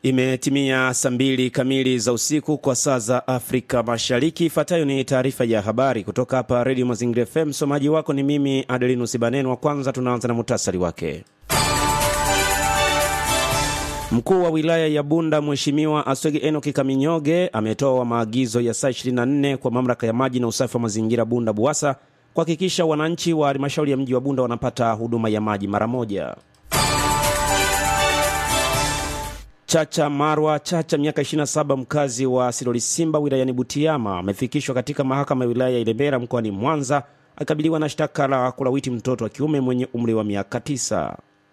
Imetimia saa mbili kamili za usiku kwa saa za Afrika Mashariki. Ifuatayo ni taarifa ya habari kutoka hapa Redio Mazingira FM. Msomaji wako ni mimi Adelinus Banen. Wa kwanza tunaanza na muhtasari wake. Mkuu wa wilaya ya Bunda Mheshimiwa Aswege Enoki Kaminyoge ametoa maagizo ya saa 24 kwa mamlaka ya maji na usafi wa mazingira Bunda BUWASA kuhakikisha wananchi wa halmashauri ya mji wa Bunda wanapata huduma ya maji mara moja. Chacha Marwa Chacha, miaka 27, mkazi wa Silolisimba wilayani Butiama, amefikishwa katika mahakama ya wilaya ya Ilembera mkoani Mwanza akikabiliwa na shtaka la kulawiti mtoto wa kiume mwenye umri wa miaka 9.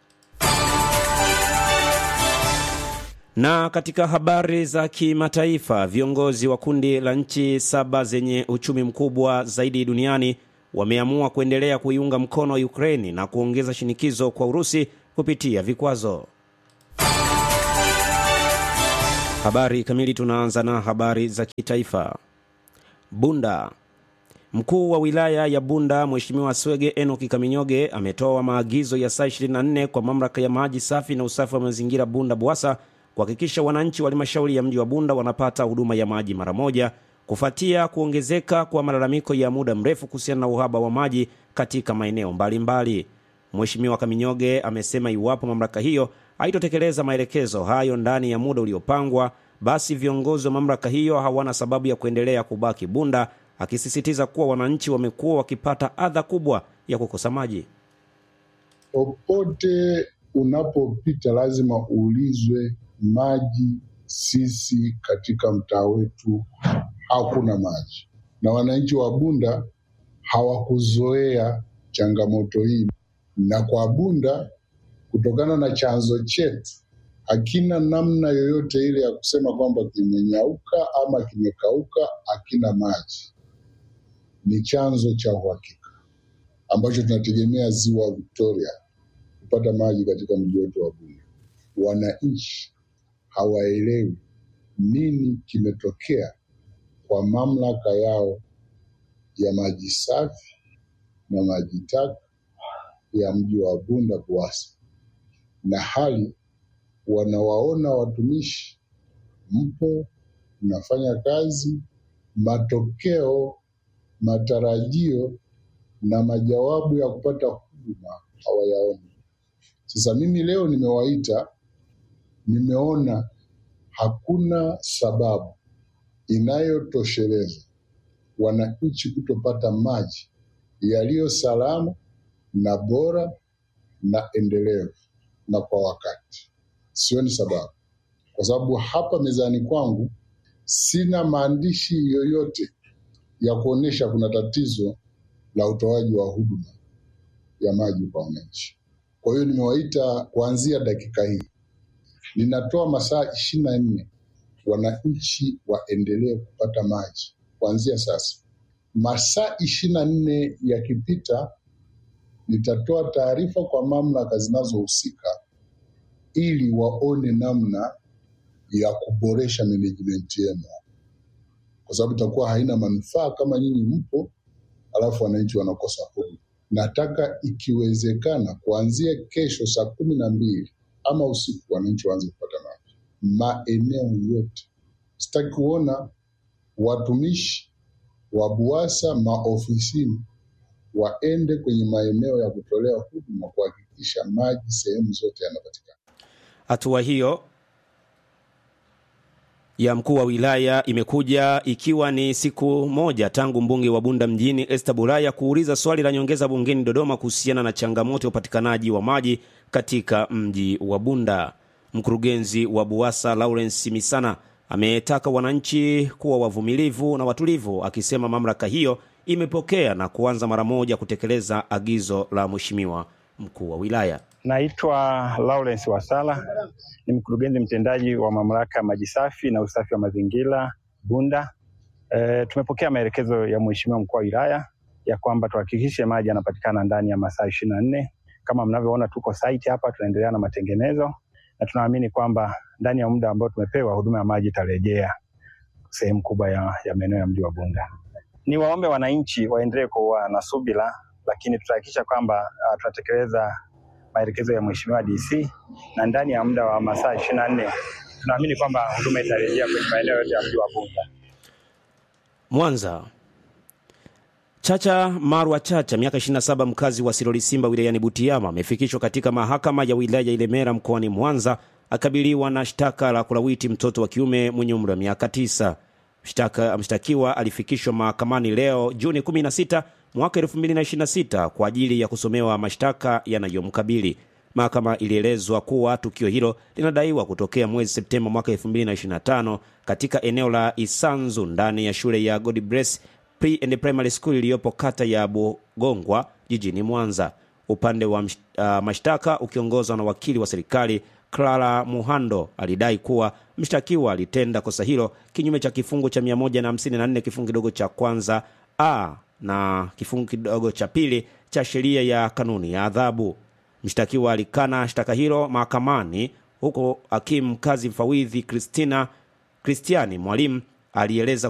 Na katika habari za kimataifa, viongozi wa kundi la nchi saba zenye uchumi mkubwa zaidi duniani wameamua kuendelea kuiunga mkono Ukraini na kuongeza shinikizo kwa Urusi kupitia vikwazo. Habari kamili. Tunaanza na habari za kitaifa. Bunda. Mkuu wa wilaya ya Bunda Mheshimiwa Swege Enoki Kaminyoge ametoa maagizo ya saa 24 kwa mamlaka ya maji safi na usafi wa mazingira Bunda BUWASA kuhakikisha wananchi wa halmashauri ya mji wa Bunda wanapata huduma ya maji mara moja kufuatia kuongezeka kwa malalamiko ya muda mrefu kuhusiana na uhaba wa maji katika maeneo mbalimbali. Mheshimiwa Kaminyoge amesema iwapo mamlaka hiyo haitotekeleza maelekezo hayo ndani ya muda uliopangwa, basi viongozi wa mamlaka hiyo hawana sababu ya kuendelea kubaki Bunda, akisisitiza kuwa wananchi wamekuwa wakipata adha kubwa ya kukosa maji. Popote unapopita lazima uulizwe maji. Sisi katika mtaa wetu hakuna maji, na wananchi wa Bunda hawakuzoea changamoto hii, na kwa Bunda kutokana na chanzo chetu hakina namna yoyote ile ya kusema kwamba kimenyauka ama kimekauka, hakina maji. Ni chanzo cha uhakika ambacho tunategemea ziwa Victoria kupata maji katika mji wetu wa Bunda. Wananchi hawaelewi nini kimetokea kwa mamlaka yao ya maji safi na maji taka ya mji wa Bunda BUWASA na hali wanawaona watumishi mpo mnafanya kazi, matokeo, matarajio na majawabu ya kupata huduma hawayaoni. Sasa mimi leo nimewaita, nimeona hakuna sababu inayotosheleza wananchi kutopata maji yaliyo salama na bora na endelevu na kwa wakati. Sioni sababu, kwa sababu hapa mezani kwangu sina maandishi yoyote ya kuonyesha kuna tatizo la utoaji wa huduma ya maji kwa wananchi. Kwa hiyo nimewaita kuanzia dakika hii, ninatoa masaa ishirini na nne wananchi waendelee kupata maji kuanzia sasa. Masaa ishirini na nne yakipita nitatoa taarifa kwa mamlaka zinazohusika ili waone namna ya kuboresha management yenu, kwa sababu itakuwa haina manufaa kama nyinyi mpo alafu wananchi wanakosa huduma. Nataka ikiwezekana, kuanzia kesho saa kumi na mbili ama usiku wananchi waanze kupata maji maeneo yote. Sitaki kuona watumishi wa BUWASA maofisini waende kwenye maeneo ya kutolea huduma kuhakikisha maji sehemu zote yanapatikana. Hatua hiyo ya mkuu wa wilaya imekuja ikiwa ni siku moja tangu mbunge wa Bunda mjini Esther Bulaya kuuliza swali la nyongeza bungeni Dodoma kuhusiana na changamoto ya upatikanaji wa maji katika mji wa Bunda. Mkurugenzi wa BUWASA Lawrence Misana ametaka wananchi kuwa wavumilivu na watulivu, akisema mamlaka hiyo imepokea na kuanza mara moja kutekeleza agizo la mheshimiwa mkuu wa wilaya. Naitwa Lawrence Wasala, ni mkurugenzi mtendaji wa mamlaka ya maji safi na usafi wa mazingira Bunda. E, tumepokea maelekezo ya mheshimiwa mkuu wa wilaya ya kwamba tuhakikishe maji yanapatikana ndani ya masaa ishirini na nne. Kama mnavyoona tuko site hapa, tunaendelea na matengenezo na tunaamini kwamba ndani ya muda ambao tumepewa huduma ya maji itarejea sehemu kubwa ya, ya maeneo ya mji wa Bunda. Ni waombe wananchi waendelee kuwa na subira, lakini tutahakikisha kwamba uh, tunatekeleza maelekezo ya mheshimiwa DC na ndani ya muda wa masaa ishirini na nne tunaamini kwamba huduma itarejea kwenye maeneo yote ya mji wa Bunda. Mwanza. Chacha Marwa Chacha, miaka 27, mkazi wa Siloli Simba wilayani Butiama, amefikishwa katika mahakama ya wilaya ya Ilemela mkoani Mwanza akabiliwa na shtaka la kulawiti mtoto wa kiume mwenye umri wa miaka 9. Mshtaka mshtakiwa alifikishwa mahakamani leo Juni 16 mwaka 2026 kwa ajili ya kusomewa mashtaka yanayomkabili. Mahakama ilielezwa kuwa tukio hilo linadaiwa kutokea mwezi Septemba mwaka 2025 katika eneo la Isanzu ndani ya shule ya God Bless Pre and Primary School iliyopo kata ya Bugongwa jijini Mwanza. Upande wa msh, uh, mashtaka ukiongozwa na wakili wa serikali Clara Muhando alidai kuwa mshtakiwa alitenda kosa hilo kinyume cha kifungu cha 154 kifungu kidogo cha kwanza a na kifungu kidogo cha pili cha sheria ya kanuni ya adhabu. Mshtakiwa alikana shtaka hilo mahakamani, huko hakimu mkazi mfawidhi Christina Kristiani Mwalimu alieleza